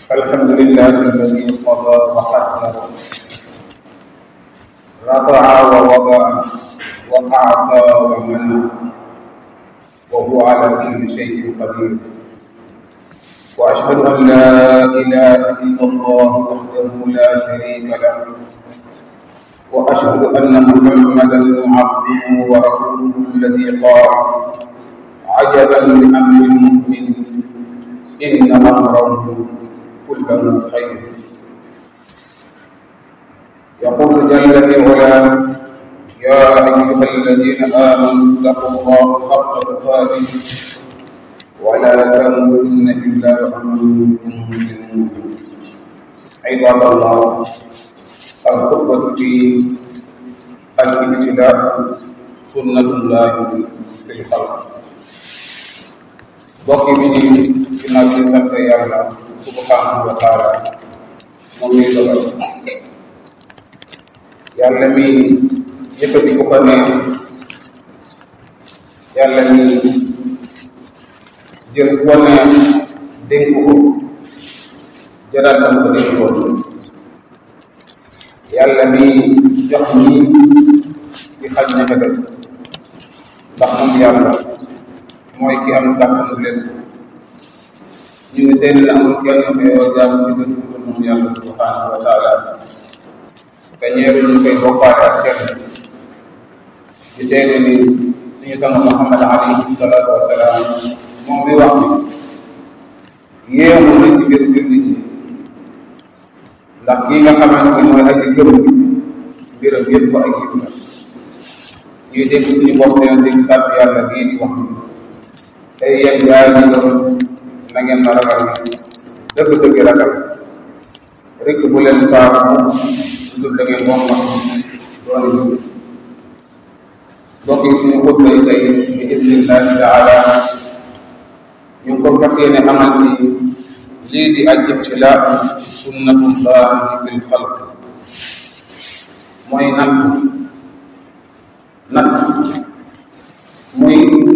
الحمد لله الذي قضى وقدر رفع ووضع وأعطى ومنع وهو على كل شيء قدير وأشهد أن لا إله إلا الله وحده لا شريك له وأشهد أن محمدا عبده ورسوله الذي قال عجبا لأمر المؤمن إن أمره كله خير يقول جل في علاه يا أيها الذين آمنوا اتقوا الله حق تقاته ولا تموتن إلا وأنتم مسلمون عباد الله الخطبة في الابتلاء سنة الله في الخلق bokki bi ni ginnaaw bi ñu sant yàlla subhanahu wa taala moom ñuy dogal yàlla mi yëkkati ku ko neex yàlla mi jël ku ko neex dénk ko jëlaat na ko dénk ko yàlla mi jox ñi di xaj ña ca des ndax moom yàlla mooy ki am kàttanu lépp ñu ngi seen la amul kenn ko yow jaam ci dëkk ko moom yàlla subhanahu wa taala te ñeeru ñu koy bokkaale ak kenn di seede ni suñu sama Muhammad alayhi salaatu wa salaam moom mi wax ni yéemu na ci biir biir nit ñi ndax kii nga xamante ni mooy aji gëm bi mbiram yëpp ko ak yëpp la ñuy dégg suñu bopp dina dégg kàddu yàlla bii di wax ni tey yéen gaa yi gëm na ngeen ma ragal dëgg-dëgg ragal rek bu leen baax mu dul da ngeen moom wax doon yi mbokk yi suñu xutba yi tey bi idnillahi taala ñu ngi ko fas yéene amal ci lii di al ibtilaa sunnatullahi fil xalq mooy natt natt muy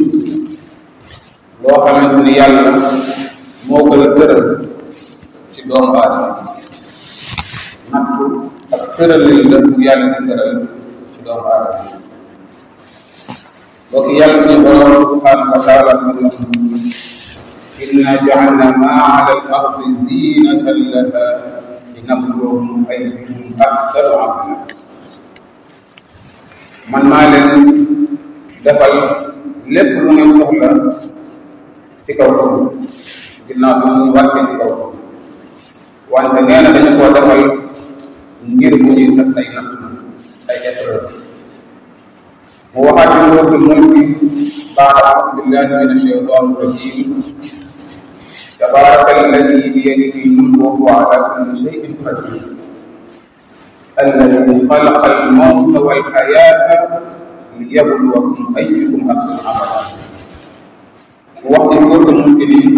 loo xamante ni yàlla moo koy tëral ci doomu aadama nattu ak tëralil la bu yàlla di tëral ci doomu aadama donc yàlla suñu borom subhanahu wa taala mu inna ja'alna ma ala al ardi zinatan laha linabluwahum ayyuhum ahsanu amala man maa leen defal lépp lu ngeen soxla ci kaw suuf ginnaaw bi ñu wàccee ci kaw suuf wante nee na dañu koo defal ngir bu ñuy def ay natt ay épreuve mu waxaat ci suuratul mulk baada audu billahi min ashaytan rajim tabaraka alladi biyadihi lmulku wa huwa ala kulli shay'in qadir الذي خلق الموت والحياة ليبلوكم أيكم أحسن عملا waxtu foofu mu ngi nii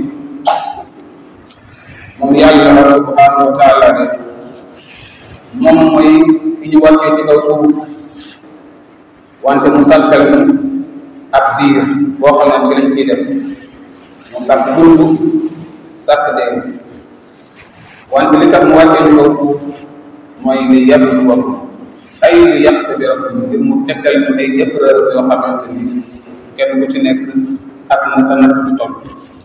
moom yàlla subhanahu wa taala ne moom mooy ki ñu wàccee ci kaw suuf wante mu sàkkal ñu ab diir boo xam ne ci lañ fiy def mu sàkk dund sàkk dee wante li tax mu wàccee ci kaw suuf mooy li yabluwakum ay li yaqtabirakum ngir mu teggal ñu ay épreuve yoo xamante ni kenn ku ci nekk ak na sa natt bi toll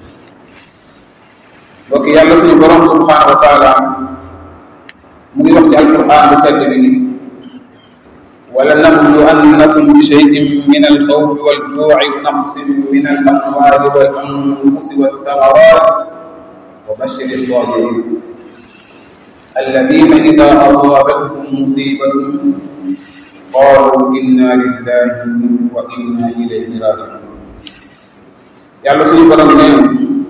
donc yàlla suñu borom subhanahu wa taala mu ngi wax ci alquran bu tedd bi ni wala nablu annakum bi shay'in min alxawfi waljuuci wa naqsin min alamwali walanfusi walthamarat wa bashir الصابرين الذين إذا أصابتهم مصيبة قالوا إنا لله وإنا إليه راجعون yàlla suñu borom neen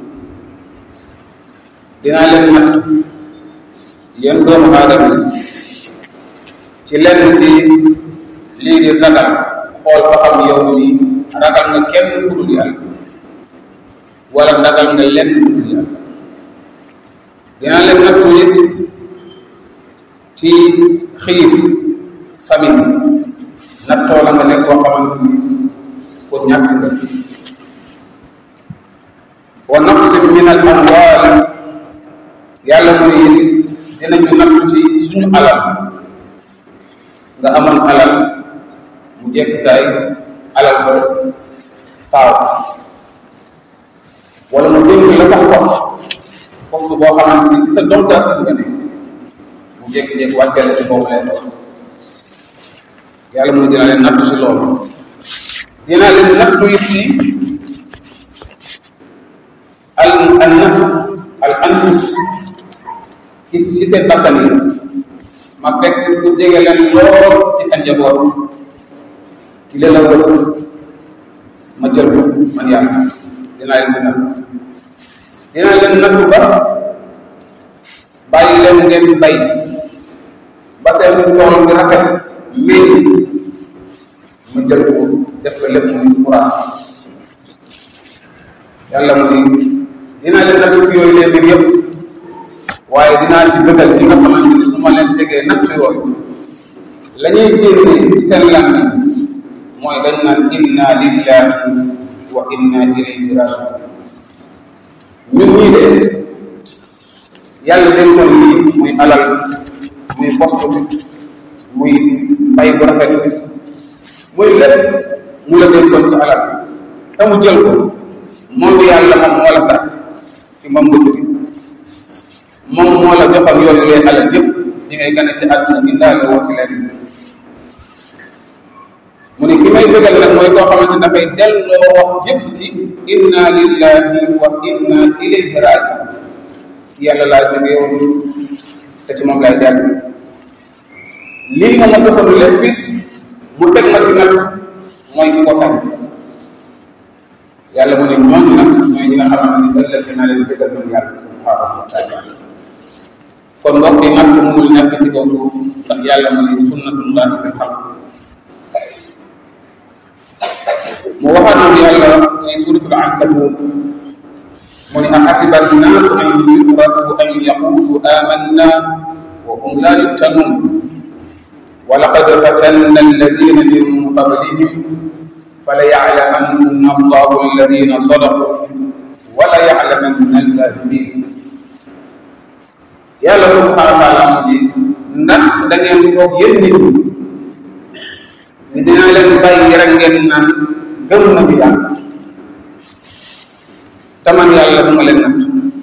dinaa leen natt yéen doomu aadama ci lenn ci lii di ragal xool ba xam yow ni ragal nga kenn ku dul yàlla wala ragal nga lenn ku dul yàlla dinaa leen nattu it ci xiif famille nattoo la nga nekk koo xamante ni pour ñàkk nga wa naqsin min al amwal yàlla mu ne it dinañu nattu ci suñu alal nga amoon alal mu jekk saay alal ba saaw wala mu dénk la sax poste poste boo xamante ni ci sa dontaa si nga ne mu jékki-jékki wàccale si boobu lay poste yàlla mu ne dina leen nattu si loolu dina leen nattu it ci al al nafs al anfus ci ci seen bakkan yi ma fekk ku jege leen lool ci sa njaboot ki leen la wër ma jël ko man yàlla dinaa leen ci natt dinaa leen nattu ba bàyyi leen ngeen bay ba seen tool bi rafet meññ ma jël ko def ko lépp muy courage yàlla mu ni dinaa leen nattu ci yooyu leen mbir yëpp waaye dinaa ci bëggal ñi nga xamante ni su ma leen tegee natt yooyu la ñuy génne ci seen làmmiñ mooy dañ naan inna lillahi wa inna ilayhi rajiun ñun ñii de yàlla dañ doon lii muy alal muy poste bi muy mbay bu rafet bi muy lépp mu la dénkoon ci alal te mu jël ko moom yàlla moom moo la sàkk ci moom nga jóge moom moo la joxoon yooyu leen alal yëpp ñi ngay gane si àdduna indaale woo ci leen mu ne ki may bëggal nag mooy koo xamante ne dafay delloo wax yëpp ci inna lillahi wa inna ilayhi rajiun ci yàlla laa jógee woon te ci moom lay dellu lii ma ma joxoon lépp it mu teg ma ci nag mooy ki ko sañ yàlla mu ne ñooñu nag ñooy ñi nga xamante ni ëllëg dinaa leen bëggal man yàlla subhanahu wa taala kon mbokk yi nag mënul nekk ci kaw suuf ndax yàlla mu ne sunnatullahi fil xalq mu waxaat yàlla ci suratul ankabut mu ne axasiba annaasu an yutraku an yaqulu amanna wa hum la yuftanun wa laqad fatanna alladina min qablihim فليعلمن الله الذين صدقوا وليعلمن الكاذبين yàlla subhanahu wa taala mu ji ndax da ngeen foog yéen nit ñi ni dina leen bàyyi rek ngeen naan gëm nañu yàlla te man yàlla du ma leen natt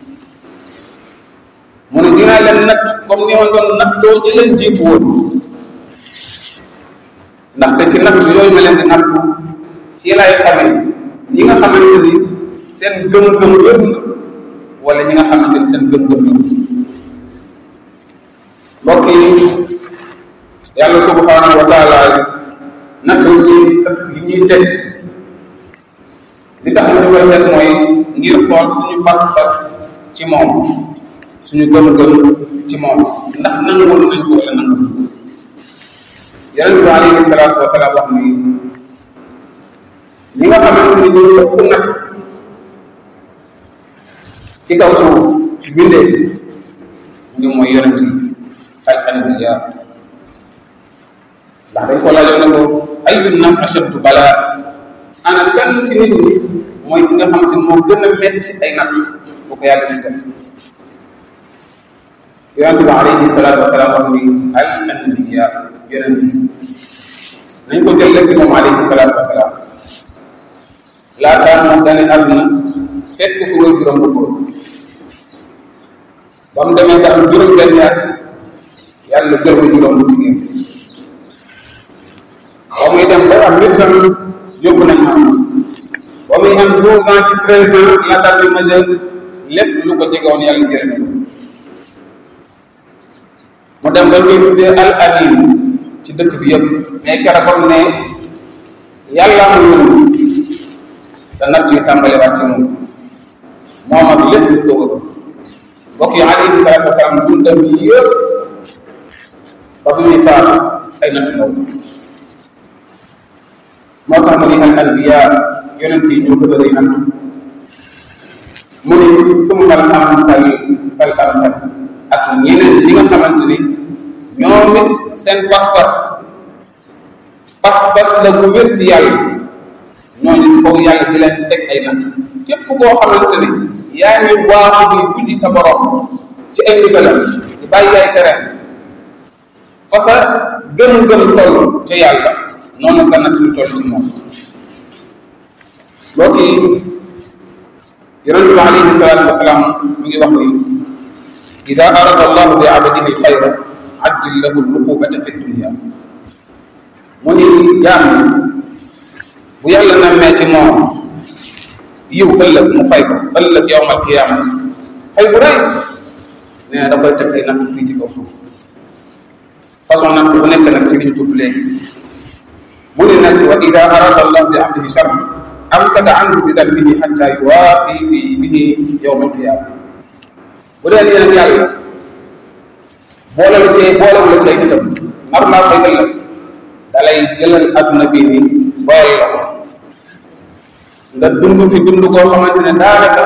mu ne dinaa leen natt comme ni ma doon nattoo ñi leen jiitu woon ndaxte ci natt yooyu ma leen di nattu ci lay xamee ñi nga xamante ni seen gëm-gëm wér na wala ñi nga xamante ni seen gëm-gëm wér mbokk yi yàlla subhanahu wa taala nattu ñi yi ñuy teg li tax ñu koy teg mooy ngir xool suñu pas-pas ci moom suñu gëm-gëm ci moom ndax nangul nañ ko wala nangul yonent bi alayhi salaatu wasalaam wax ni ñi nga xamante ni ñoo ëpp natt ci kaw suuf ci bindee ñu mooy yonent yi ay anbiya ndax dañ ko laajoon ne ko ayu nas ashaddu balaa ana kan ci nit ñi mooy ki nga xamante ni moo gën a metti ay natt bu ko yàlla di def yonent bi alayhi salaatu wasalaam wax ni al anbiya yonent yi nañ ko jël ci moom alayhi salaatu wasalaam laataa moom gane àdduna fekk fi way juróom bu góor ba mu demee ba am juróom benn at yàlla jël ko juróom bu jigéen ba muy dem ba am huit ans yóbbu nañ ma ba muy am douze ans ci treize ans la dal di majeur lépp lu ko jegewoon yàlla jël na mu dem ba ñuy tuddee al amin ci dëkk bi yëpp mais keroog comme ne yàlla mu yónni sa natt yi tàmbale waat ci moom moom ak lépp lu ko wër mbokk yi alayhi salaatu wasalaam dundam yëpp ba bu muy faatu ay natt ndaw moo tax mu ni al anbiya yonent yi ñoo gën a rëy natt mu ni summa al amsal fal amsal ak ñeneen ñi nga xamante ni ñoom it seen pas-pas pas-pas la bu wér ci yàlla ñooñu foofu yàlla di leen teg ay natt képp koo xamante ni yaa ngi waaxu di guddi sa borom ci ay ndigalam di bàyyi ay terrain fa sa gëm-gëm toll ca yàlla noonu sa natt lu toll ci moom mbokk yi yonente bi alayhi salaatu wasalaam mi ngi wax ni ida arada allahu bi abadihi alxayra ajjil lahu aluqubata fi dunia mu ni jaam bu yàlla nammee ci moom yiw ëllëg mu fay ko ëllëg yowm alqiyamati fay bu rëy nee na da koy teg ay natt fii ci kaw suuf façon natt bu nekk nag ci li ñu tudd léegi mu ni nag wa ida arada allah bi abdihi shar amsaka anhu bi dambihi xatta yuwaafi fi bihi yowm alqiyama bu dee nii nag yàlla boole la cee boole la cee itam nar naa fay ëllëg da lay jëlal adduna bii nii boole la ko nga dund fi dund koo xamante ne daanaka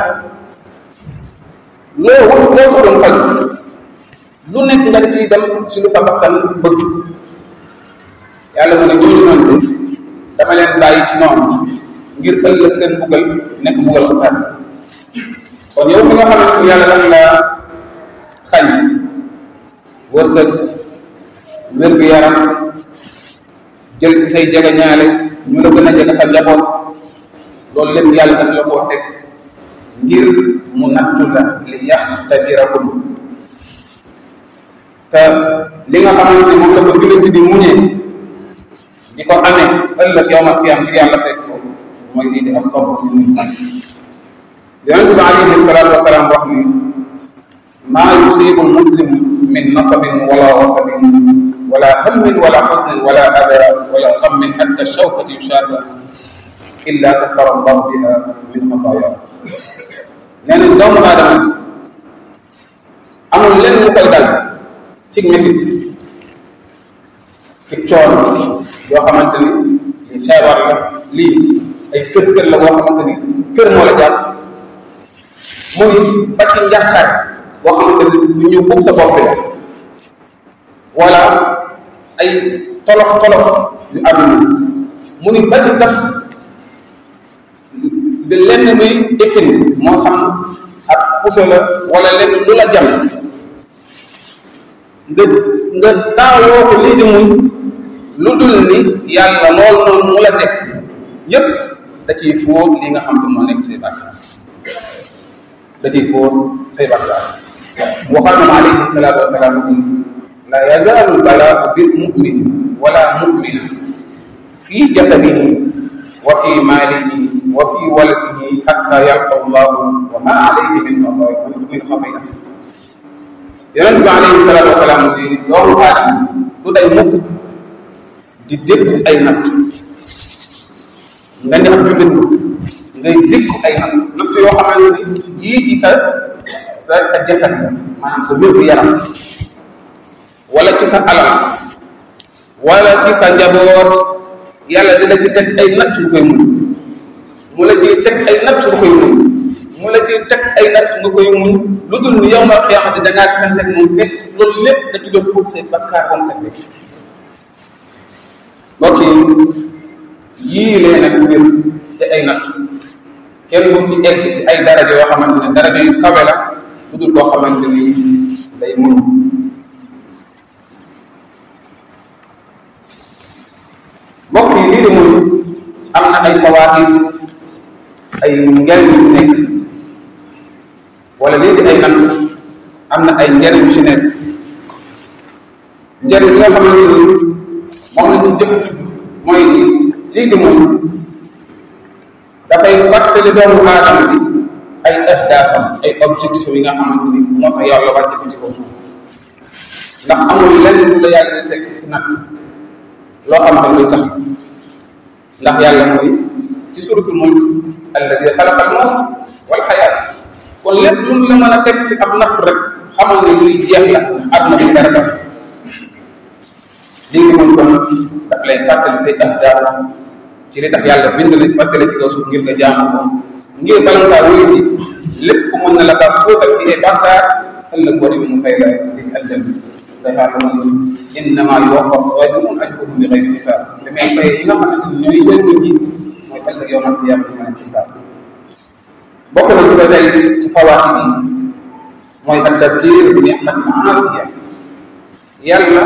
loo wut loo fa doon faj lu nekk nga ciy dem ci lu sa bakkan bëgg yàlla mu ne ñooñu noonu de dama leen bàyyi ci noonu ngir ëllëg seen mbugal nekk mbugal ko tar kon yow mi nga xamante ni yàlla daf la xañ wërsëg wér-gu-yaram jël ci say jege ñaale ñu la gën a jege sa njaboot loolu lépp yàlla daf la koo teg ngir mu nattu la li yaxtabirakum te li nga xamante ni moom la ko jullit bi di muñee di ko amee ëllëg yowmal qiyaam ngir yàlla fekk ko mooy lii di asabr ci muñ yonente bi alayhi salaatu wasalaam wax ni maa yusibu muslim min nasabin wala wasabin wala hammin wala xusnin wala ada wala xammin xatta shawkati yushaaka illa kafara allahu biha min xataaya nee nañ doomu aadama amul lenn lu koy dal ci métit ci coono yoo xamante ni lii feebar la lii ay kër kër la boo xamante ni kër moo la jàpp mu ni ba ci njàqare boo xamante ni lu ñu ub sa bopp la wala ay tolof tolof yu àdduna mu ni ba ci sax lenn luy épine moo xam ak puso la wala lenn lu la jam nga nga daawoo ko lii di muñ lu dul ni yàlla loolu noonu mu la teg yépp da ciy fóor li nga xam te moo nekk say bàkkaar da ciy fóor say bàkkaar waxal na alayhi salaatu wasalaam ni la yazaalu lbalaau bil mumin wala mumina fi jasadihi wa fi maalihi wa fi waladihi xatta yalqa allahu wa ma alayhi min min xatiati yonent bi alayhi salaatu wasalaam ni doomu aadama du day mukk di dégg ay natt nga ne ab jullit ngay dégg ay natt natt yoo xamante ni yii ci sa sa sa jasad la maanaam sa wér gu yaram wala ci sa alal wala ci sa njaboot yàlla dina ci teg ay natt lu koy muñ mu la ciy teg ay natt lu koy muñ mu la ciy teg ay natt nga koy muñ lu dul ni yow ma xiyaamati da ngaa gisante ak moom fekk loolu lépp da ci doon fóot say bakkaar ba mu set mbokk yi yii leen ak mbir te ay natt kenn bu ci egg ci ay daraja yoo xamante ne daraja yu kawe la lu dul koo xamante ni day muñ mbokk yi lii di muñ am na ay fawaid ay njariñ yu nekk wala lii di ay natt am na ay njariñ yu ci nekk njariñ yi nga xamante ni moom lañ ci jëkk tudd mooy ni lii di muñ dafay fàttali doomu aadama bi ay ahdaafam ay objectif yi nga xamante ni moo tax yàlla wàcce ko ci kaw suuf ndax amul lenn lu la yàlla di teg ci natt loo xam ne luy sax ndax yàlla mooy ci suratul mulk alladi xalaqa al mawt wal xayaat kon lépp lu la mën a teg ci ab natt rek xamal ne luy jeex la ndax àdduna bi dara sax lii ngi mën kon daf lay fàttali say ahdaaf ci li tax yàlla bind la fàttali ci kaw suuf ngir nga jaamu ko ngir bala ngaa wuyu ji lépp mën na la kaa fóotal ci ay bàkkaar ëllëg boo demee mu fay la di aljanna day xaar ma ni innama yuwaffa saabirun ajruhum bi xayri xisaab te may fay yi nga xamante ni ñooy wér nit ñi mooy ëllëg yow nag qiyaama di mën a xisaab bokk na ci ba tey ci fawaati bi mooy ak tadkir bi nicmati aafiya yàlla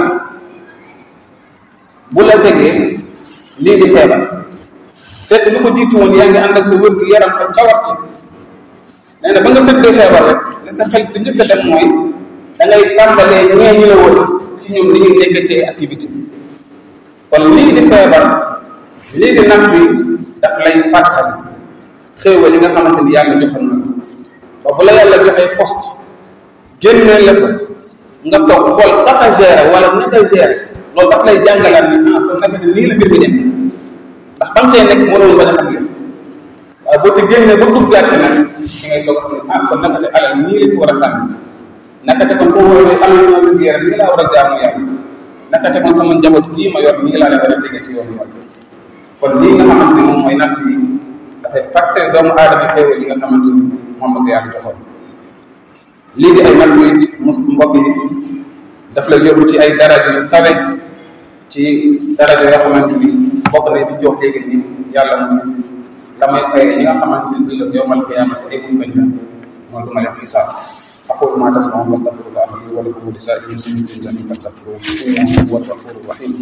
bu la tegee lii di feebar fekk lu ko jiitu woon yaa ngi ànd ak sa wér gu yaram sa cawarte nee na ba nga tëddee feebar rek li sa xel di njëkk a dem mooy da ngay tàmbalee ñee ñu la woon ci ñoom li ñuy nekk ci activité kon lii di feebar lii di nattu yi daf lay fàttali xéewal yi nga xamante ni yàlla joxoon na ba bu la yàlla joxee poste génnee la fa nga toog xool naka gérer wala naka gérer loolu daf lay jàngalaat ni ah kon naka nii la mbir mi dem ndax ba mu tey nekk mënoo bañ a xam lépp waaye boo ci génnee ba duggaat ci nag ci ngay soog a xam ne ah kon naka de alal nii lañ ko war a sànni naka te kon soo wóoree am sama wér gu yaram nii laa war a jaamu yàlla naka te kon sama njaboot kii ma yor nii laa leen war a tege ci yoonu yàlla kon lii nga xamante ni moom mooy natt yi dafay fàttali doomu aadama xéewal yi nga xamante ni moom la ko yàlla joxoon lii di ay natt it mus mbokk yi daf lay yóbbu ci ay daraja yu kawe ci daraja yoo xamante ni bokk na di jox léegi ni yàlla mu la may fay ñi nga xamante ni ëllëg yowmal qiyaamati ay buñ bañ la mooy du ma leen xisaab أقول ما تسمعون واستغفر الله لي ولكم ولسائر المسلمين من ذنب فاستغفروه إنه هو الغفور الرحيم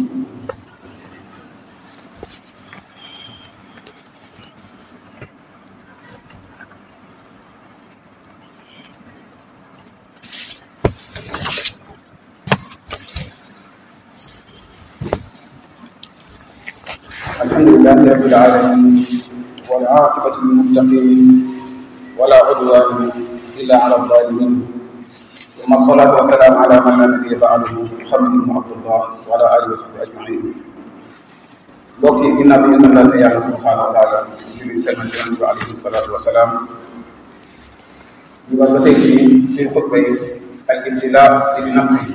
الحمد لله رب العالمين والعاقبة للمتقين ولا عدوان إلا على الظالمين ثم الصلاة والسلام على من لا نبي بعده محمد بن عبد الله وعلى آله وصحبه أجمعين mbokk yi ginnaaw bi ñu santaate yàlla subhanahu wa taala julli selmal ci yonent bi alayhi salaatu wa salaam ñu war ba tey ci biir xutba yi al ibtila di di natt yi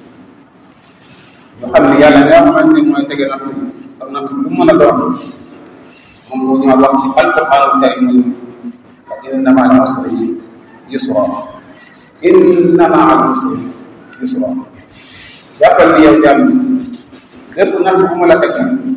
ñu xam ne yàlla nga xamante ni mooy tege natt yi ak natt lu mën a doon moom moo ñu wax ci alquranul karim fa inna ma al usri yusra inna ma al usri yusra jàppal ni yow jàmm lépp natt bu mu la teg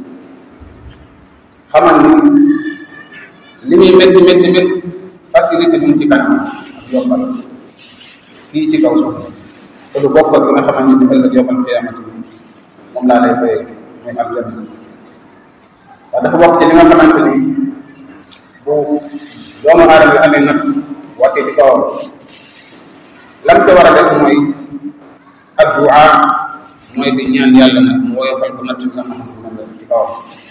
xamal ni li muy métti métti métti facilité bi mu ci kanam ak yombal fii ci kaw suuf te lu bokk ak li nga xamante ni ëllëg yombal qiyaamati moom laa lay fayee muy aljanna waaw dafa bokk ci li nga xamante ni bu doomu aadama bi amee natt wàccee ci kawam lam ko war a def mooy addua mooy di ñaan yàlla nag mu woyofal ko natt bi nga xamante ni moom la ci kawam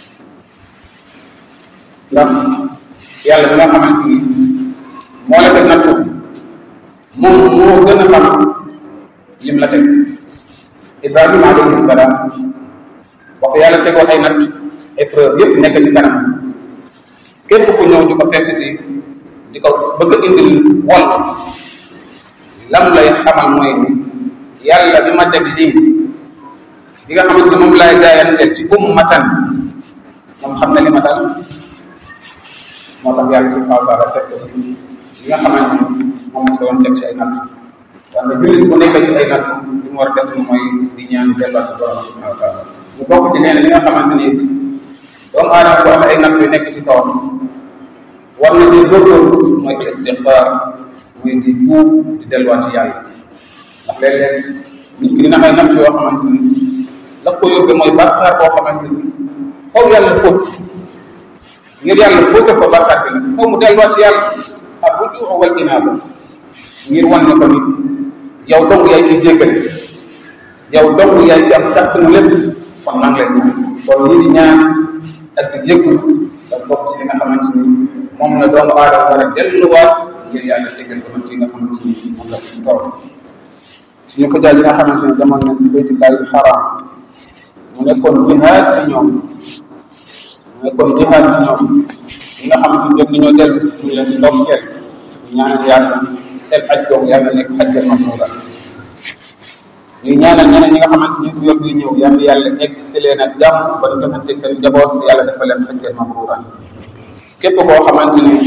ndax yàlla bi nga xamante ni moo la teg nattu moom moo gën a xam lim la teg ibrahima alayhi salaam wax yàlla tegoo ay natt épreuve yëpp nekk ci kanam képp ku ñëw di ko fekk si di ko bëgg a indil wol lam lay xamal mooy ni yàlla bi ma teg lii bi nga xamante ni moom laay jaayanteel ci ummatan moom xam na li ma dal moo tax yàlla subhanahu wa taala teg ko ci li nga xamante ni moom la doon teg ci ay natt wante jullit bu nekk ci ay natt li mu war a def mooy di ñaan delluwaat ci borom subhanahu wa taala mu bokk ci leen li nga xamante ni it doomu aadama bu amee ay natt yu nekk ci kawam war na ci góorgóorlu mooy al istixfaar muy di tuub di delluwaat ci yàlla ndax léeg-léeg nit ki dina am ay natt yoo xamante ni la ko yóbbee mooy bàkkaar boo xamante ni xaw yàlla fóot ngir yàlla fóote ko bàkkaar bi nag xaw mu delluwaat ci yàlla ak bu ju wal inaaba ngir wan na ko ni yow dong yaay ciy jéggale yow dong yaay ci am kàttanu lépp kon maa ngi lay ñaan kon ñi di ñaan ak di jéggul da bokk ci li nga xamante ni moom la doomu aadama war a delluwaat ngir yàlla jéggal ko ci nga xamante ni moom la ko ci kaw suñu ko jaay yi nga xamante ni demoon nañ ci baytullahi xaraam mu nekkoon jihaad ci ñoom mu nekkoon jihaad ci ñoom ñi nga xamante ni jot nañoo dellu si ñu leen di ndokkeel ñu ñaanal yàlla seen aj googu yàlla nekk ajjal mamnuura ñuy ñaanal ñeneen ñi nga xamante ni ñu yor di ñëw yàlla yàlla egg si leen ak jàmm ba ñu defante seen njaboot yàlla dafa leen ajjal mamnuura képp koo xamante ni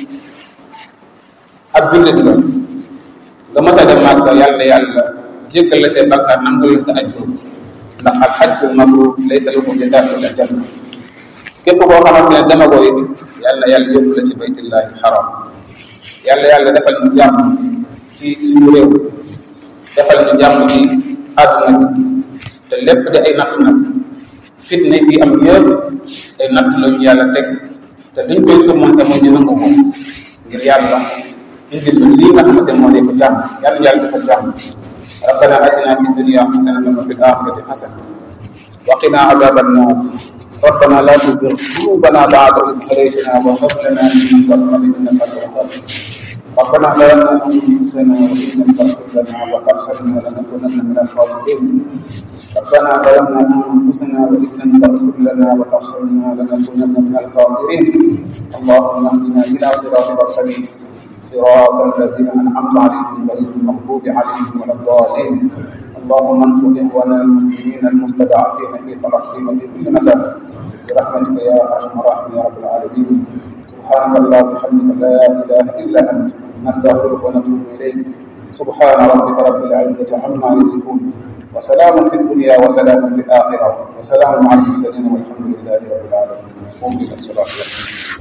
ab jullit la nga mës a dem Màkka yàlla yàlla jéggal la seen bakkaar nangul la sa aj googu ndax al hajjul mabrur laysa lahu jazaa'un illa janna képp koo xamante ne demagoo it yàlla yàlla yóbbu la ci baytullahi xaram yàlla yàlla defal ñu jàmm ci suñu réew defal ñu jàmm ci àdduna bi te lépp di ay natt nag fitne fii am yëpp ay natt la ñu yàlla teg te luñ koy surmonté mooy ñu nangu ko ngir yàlla indil ñu lii nga xamante moo nekk jàmm yàlla yàlla defal jàmm ربنا اتنا في الدنيا حسنه وفي الاخره حسنه وقنا عذاب النار ربنا لا تزغ قلوبنا بعد إذ هديتنا وهب لنا من لدنك انك انت الوهاب ربنا ظلمنا انفسنا وان لم تغفر لنا وترحمنا لنكونن من الخاسرين ربنا ظلمنا انفسنا وان لم تغفر لنا وترحمنا لنكونن من الخاسرين اللهم اهدنا الى صراطك السبيل صراط الذين انعمت عليهم غير المغضوب عليهم ولا الضالين اللهم انصر اخواننا المسلمين المستضعفين في فلسطين وفي كل مكان برحمتك يا ارحم الراحمين يا رب العالمين سبحانك اللهم وبحمدك لا اله الا انت نستغفرك ونتوب اليك سبحان ربك رب العزه عما يصفون وسلام في الدنيا وسلام في الاخره وسلام على المرسلين والحمد لله رب العالمين قم الى الصلاه